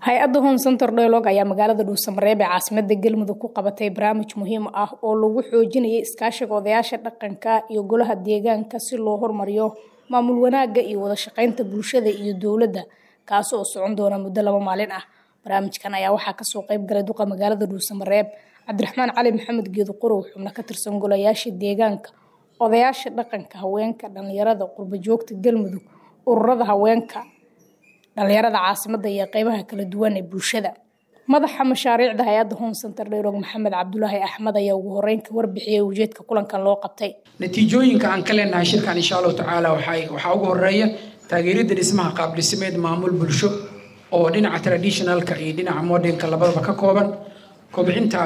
hay-adda home center dialog ayaa magaalada dhuusamareeb ee caasimada galmudug ku qabatay barnaamij muhiim ah oo lagu xoojinayay iskaashiga odayaasha dhaqanka iyo golaha deegaanka si loo hormariyo maamul wanaagga iyo wada shaqeynta bulshada iyo dowladda kaasi oo socon doona muddo laba maalin ah barnaamijkan ayaa waxaa kasoo qeyb galay duqa magaalada dhuusamareeb cabdiraxmaan cali maxamed geedo qorow xubno ka tirsan golayaasha deegaanka odayaasha dhaqanka haweenka dhalinyarada qurbajoogta galmudug ururada haweenka dhalinyarada caasimada iyo qeybaha kala duwan ee bulshada madaxa mashaariicda hay-adda home center dialog maxamed cabdulaahi axmed ayaa ugu horeyn ka warbixiyay ujeedka kulankan loo qabtay natiijooyinka aan ka leenahay shirkan insha allahu tacaala waxaa ugu horeeya taageeridda dhismaha qaabdhismeed maamul bulsho oo dhinaca traditionalka iyo dhinaca modernka labadaba ka kooban kobcinta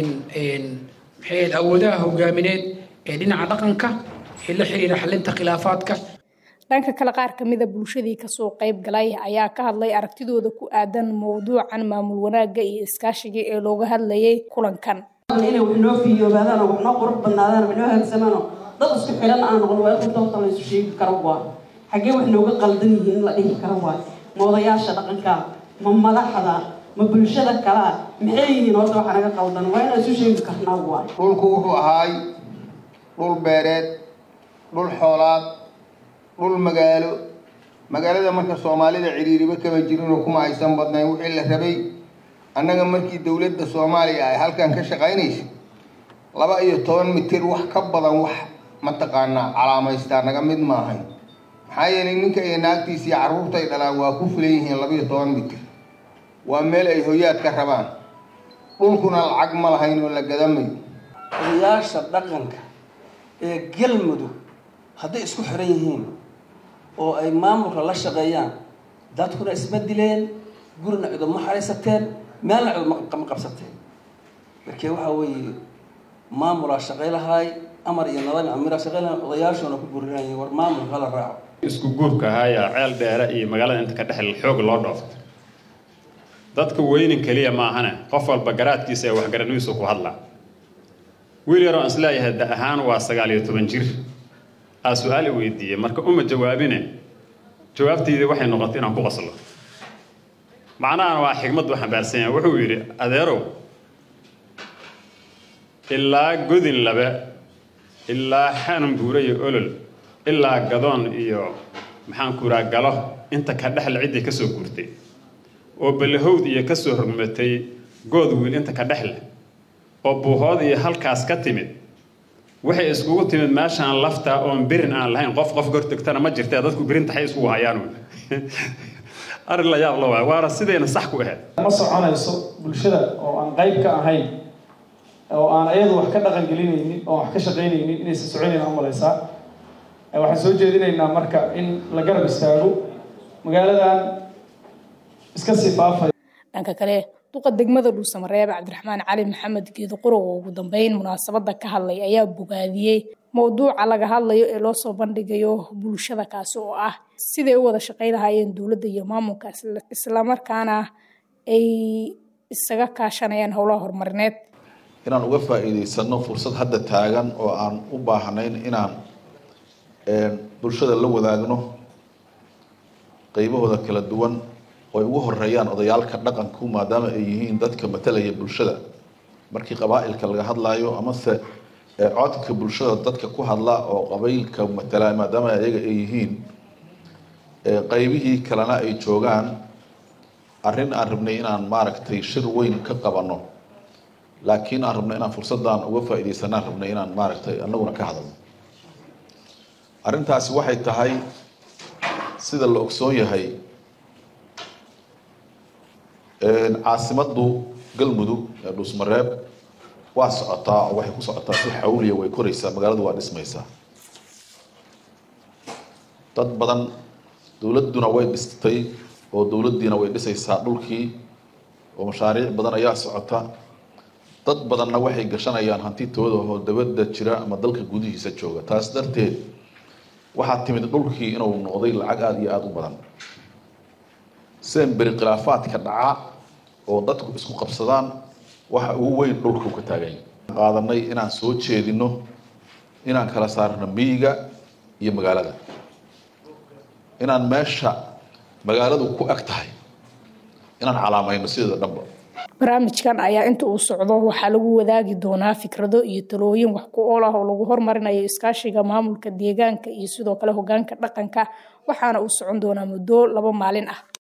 maxay awoodaha hogaamineed ee dhinaca dhaqanka ee la xiriira xalinta khilaafaadka dhanka kale qaar kamida bulshadii kasoo qeyb galay ayaa ka hadlay aragtidooda ku aadan mowduucan maamul wanaagga iyo iskaashiga ee looga hadlayay kulankan inay wax noo fiyoobaadaan oo wax noo qurux badnaadaan wax noo hagagsamaano dad isku xiran aan noqon waa in horta la isu sheegi karo waa xaggee wax nooga qaldan yihiin in la dhihi karo waa ma odayaasha dhaqanka ma madaxda ma bulshada kalaa maxay yihiin horta waxa naga qaldan waa inaan isu sheegi karnaa waa dhulku wuxuu ahaay dhul beereed dhul xoolaad dhul magaalo magaalada marka soomaalida ciriiriba kama jirinoo kuma aysan badnayn wixii la rabay annaga markii dowladda soomaaliya ay halkan ka shaqaynaysa laba iyo toban mitir wax ka badan wax mataqaanaa calaamaystaa naga mid maahayn maxaa yeelay ninka iyo naagtiisa iyo carruurta ay dhalaan waa ku filan yihiin laba iyo toban mitir waa meel ay hoyaad ka rabaan dhulkuna lacag ma lahayn oo la gadamayo odayaasha dhaqanka ee galmudug hadday isku xiran yihiin oo ay maamulka la shaqeeyaan dadkuna isma dileen gurina ciduma xaraysateen meelna ciduma qabsateen markee waxaa weeye maamulaa shaqay lahaay amar iyo nidaam amiraa shaqay lahaay odayaashoona ku gurinayeen war maamulka la raaco isku guurka ahaaya ceel dheere iyo magaalada inta ka dhexel xoog loo dhoofto dadka weynin keliya maahane qof walba garaadkiisa ee waxgaranidiisu ku hadlaa wiil yaroo aan isleeyahay da ahaan waa sagaal iyo toban jir aa su-aal i weydiiyey marka uma jawaabine jawaabtaydii waxay noqotay inaan ku qoslo macnahana waa xigmad u xambaarsan yahay wuxuu yidhi adeerow ilaa godin labe ilaa xanan buure iyo olol ilaa gadoon iyo maxaan kuraa galo inta ka dhexle ciddii ka soo guurtay oo balahowd iyo ka soo rogmatay good wiil inta ka dhexle oo buuhood iyo halkaas ka timid waxay iskugu timid meeshaan lafta oon birin aan lahayn qof qof gortogtana ma jirtee dadku birin taxay iskugu hayaan arrin la yaab la waay waana sidayna sax ku ahayd ma soconayso bulshada oo aan qayb ka ahayn oo aan ayadu wax ka dhaqan gelinaynin oo wax ka shaqaynaynin inaysan soconayna umalaysaa waxaan soo jeedinaynaa marka in la garab istaago magaaladan iska sifaafay dhanka kale duqa degmada dhuusamareeb cabdiraxmaan cali maxamed geedo qorow oo ugu dambeyn munaasabada ka hadlay ayaa bogaadiyey mowduuca laga hadlayo ee loo soo bandhigayo bulshada kaasi oo ah siday u wada shaqay lahaayeen dowladda iyo maamulka islamarkaana ay isaga kaashanayaan howlaha horumarineed inaan uga faa'iidaysano fursad hadda taagan oo aan u baahnayn inaan bulshada la wadaagno qeybahooda kala duwan oo ay ugu horeeyaan odayaalka dhaqanku maadaama ay yihiin dadka matalaya bulshada markii qabaa'ilka laga hadlaayo amase codka bulshada dadka ku hadla oo qabaylka matala maadaama ayaga ay yihiin qeybihii kalena ay joogaan arrin aan rabnay inaan maaragtay shir weyn ka qabano laakiin aan rabnay inaan fursaddan uga faa'iidaysanaan rabnay inaan maaragtay anaguna ka hadalno arrintaasi waxay tahay sida la ogsoon yahay caasimaddu galmudug ee dhuusmareeb waa socotaa oo waxay ku socotaa si xawliya way koraysaa magaaladu waa dhismaysaa dad badan dowladduna way dhistay oo dowladdiina way dhisaysaa dhulkii oo mashaariic badan ayaa socota dad badanna waxay gashanayaan hantitooda oo dabadda jira ama dalka gudihiisa jooga taas darteed waxaa timid dhulkii inuu noqday lacag aada iyo aada u badan seen beri khilaafaadka dhaca oo dadku isku qabsadaan waxa ugu weyn dhulku ka taaganya qaadanay inaan soo jeedino inaan kala saarno miyiga iyo magaalada inaan meesha magaaladu ku eg tahay inaan calaamayno sideeda dhanba barnaamijkan ayaa inta uu socdo waxaa lagu wadaagi doonaa fikrado iyo talooyin wax ku ool ah oo lagu hormarinayo iskaashiga maamulka deegaanka iyo sidoo kale hogaanka dhaqanka waxaana uu socon doonaa muddo laba maalin ah